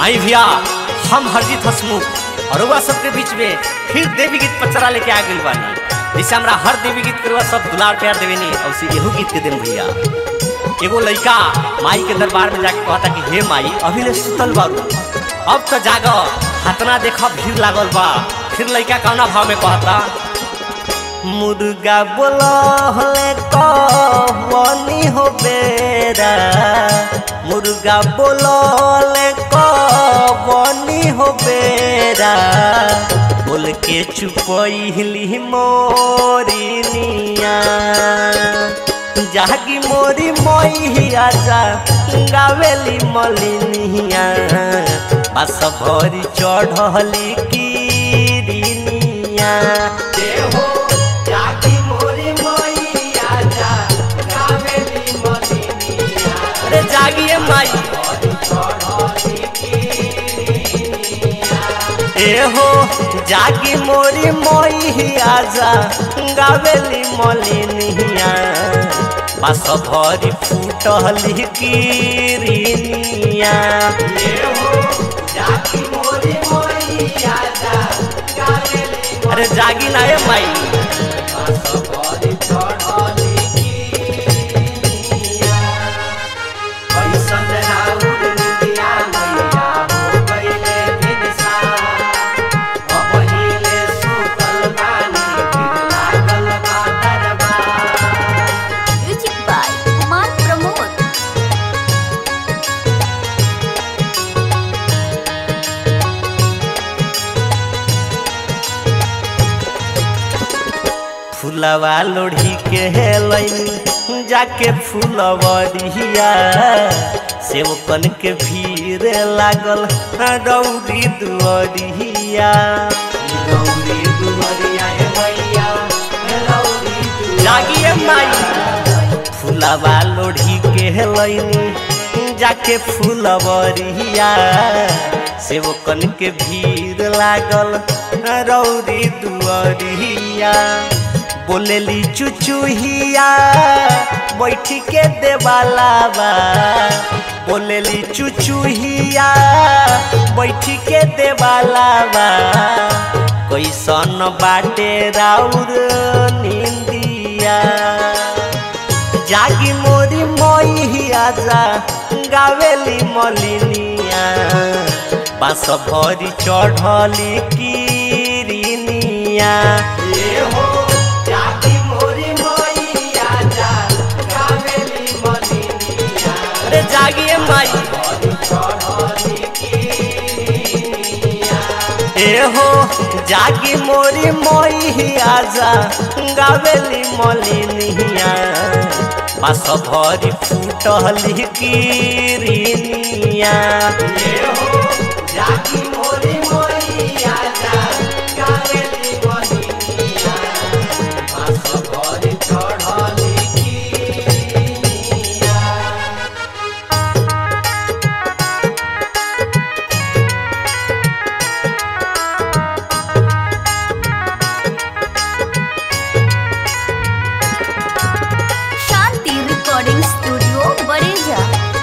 आई भैया हम हरजीत हसमुख और रउआ सबके बीच में फिर देवी गीत पचरा लेके आ गइल बानी जैसे हमरा हर देवी गीत के रउआ सब दुलार प्यार देवेनी और उसी एहू गीत के दिन भैया एगो लड़का माई के दरबार में जाके कहता कि हे माई अभी ले सुतल बारू अब तो जाग हतना देखा भीड़ लागल बा फिर लड़का कौना भाव में कहता मुर्गा बोलहले कहनी हो बेरा मुर्गा बोलले कहनी हो बेरा बोल के चुपैली मोरिनिया जागी मोरी मैया जा गावेली मलिनिया बस भरी चढ़ली कीरिनिया देहो जागी मोरी मैया जा गावेली मलिनिया अरे जागिए माई एहो जागी मोरी मैया जा गावेली मलिनिया बस भरी फूटली कीरिनिया अरे जागी ना ए माई म्यूजिक बाय कुमार प्रमोद फूलवा लोढ़ी के हेलैन जाके फूलवरिया सेवकन के भीड़ लागल रौदी दुअरिया रौदी दुअरिया ए मैया रौदी जागिए माई फूलवा लोढ़ी के हेलैन जाके फूलवरिया सेवकन के भीड़ लागल रौदी दुअरिया बोलेली चुचुहिया बैठी के देवालावा बोलेली चुचुहिया बैठी के देवालावा कैसन बाटे राउर निंदिया जागी मोरी मैया जा गावेली मलिनिया बास भरी चढ़ली कीरिनिया जागी मोरी मैया जा गावेली मलिनिया अरे जागिए माई एहो जागी मोरी मैया जा गावेली मलिनिया पास भरी फूटली कीरिनिया जागी मोरी मैया जा गावेली मलिनिया पास भरी चढ़ली कीरिनिया शांति रिकॉर्डिंग स्टूडियो बड़ेजा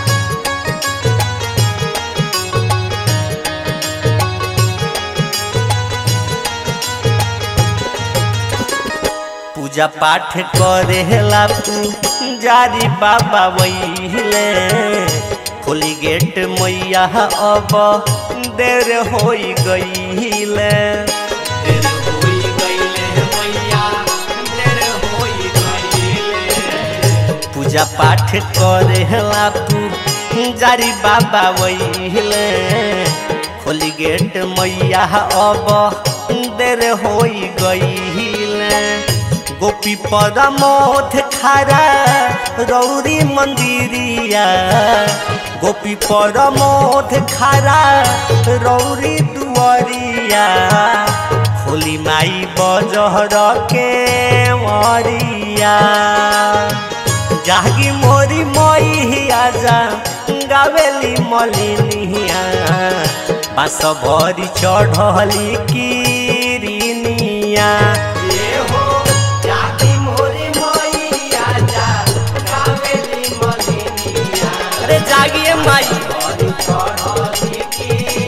पूजा पाठ करेला तू जारी बाबा वहीले खोली गेट मैया अब देर होई गईले देर होई गईले मैया देर होई गईले पूजा पाठ करेला तू जारी बाबा वहीले खोली गेट मैया अब देर होई गईले गोपी परमोध खारा रौरी मंदिरिया गोपी परमोध खारा रौरी दुआरिया खोली माई बजहर के मरिया जागी मोरी मैया जा गावेली मलिनिया बास भरी चढ़ली कीरिनिया जागी मोरी मैया जा गावेली मलिनिया अरे जागिए माई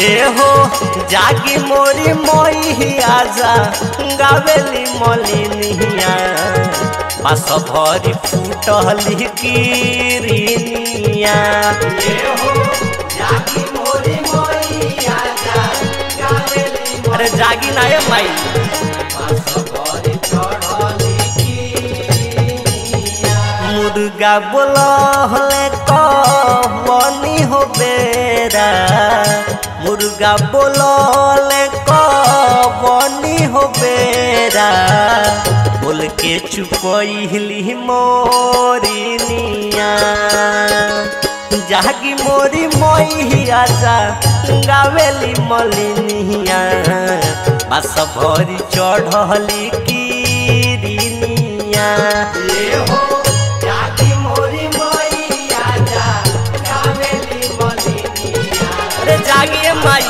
ए हो जागी मोरी मोई आजा गावेली मलिनिया बस भरी फूटली किरनिया ए हो जागी मोरी मोई आजा गावेली अरे जागी ना ए माई बस भरी चढ़ली किरनिया मुर्गा बोलहले कहनी हो बेरा मुर्गा बोलले कहनी हो बेरा बोल के चुपैली मोरिनिया जागी मोरी मोहिया जा गावेली मलिनिया बस भरी चढ़ली किरनिया ए हो जागी मोरी मोहिया जा गावेली मलिनिया अरे जागिए माई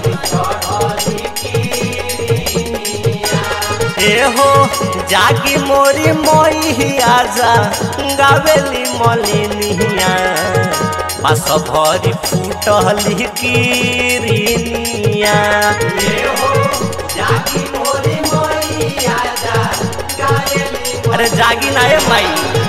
ए हो जागी मोरी मोहिया जा गावेली मलिनिया बस भरी फूटली किरनिया ए हो जागी मोरी मोहिया जा गावेली अरे जागी ना ए माई